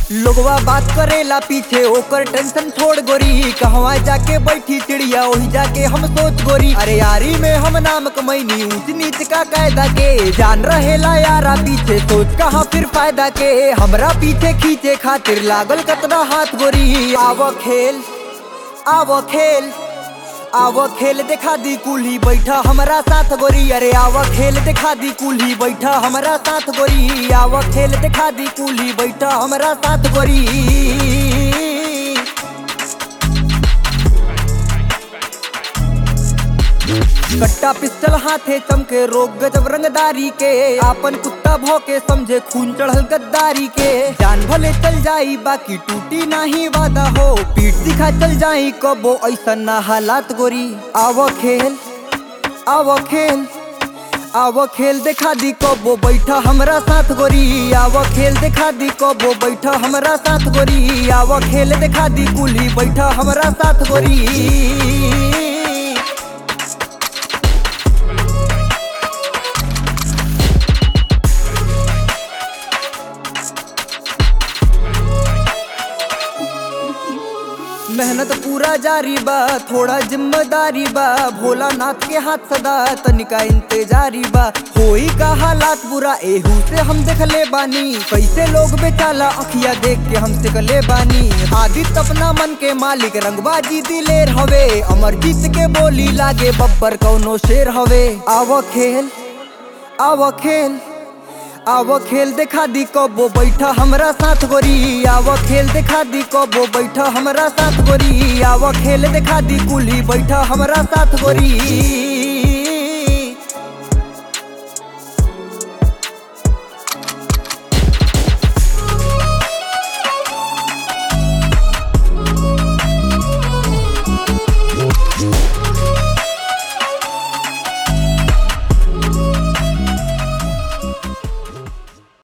लोगवा बात करेला पीछे ओकर टेंशन छोड़ गोरी कहवा जाके बैठी चिड़िया वही जाके हम सोच गोरी अरे यारी में हम नाम कमैनी ऊंच नीच का कायदा के जान रहेला यारा पीछे सोच कहाँ फिर फायदा के हमरा पीछे खींचे खातिर लागल कतना हाथ गोरी आव खेल आव खेल आव खेल दिखा दी कुल्ही बैठा हमारा साथ गोरी अरे आव खेल दिखा दी कुल्ही बैठा हमारा साथ गोरी आव खेल दिखा दी कुल्ही बैठा हमारा साथ गोरी कट्टा पिस्टल हाथे चमके रोग गजब रंगदारी के आपन कुत्ता भौके समझे खून चढ़ल गद्दारी के जान भले चल जाई बाकी टूटी नाही वादा हो पीठ दिखा चल जाई कबो ऐसा ना हालात गोरी आव खेल आव खेल आव खेल दिखा दी कबो बैठा हमरा साथ गोरी आव खेल दिखा दी कबो बैठा हमरा साथ गोरी आव खेल दिखा दी कुली बैठा हमरा साथ गोरी मेहनत पूरा जारी बा थोड़ा जिम्मेदारी बा भोलानाथ के हाथ सदा तनिका इंतजारी बा होई का हालात बुरा एहू से हम देखले बानी कैसे लोग बेचाला अखिया देख के हम सिकले बानी आदित्य अपना मन के मालिक रंगबाजी दिलेर हवे अमरजीत के बोली लागे बब्बर कौनो शेर हवे आव खेल आव खेल आव खेल दिखा दी कबो बैठा हमरा साथ गोरी आव खेल दिखा दी कबो बैठा हमरा साथ गोरी आव खेल दिखा दी कुली बैठा हमरा साथ गोरी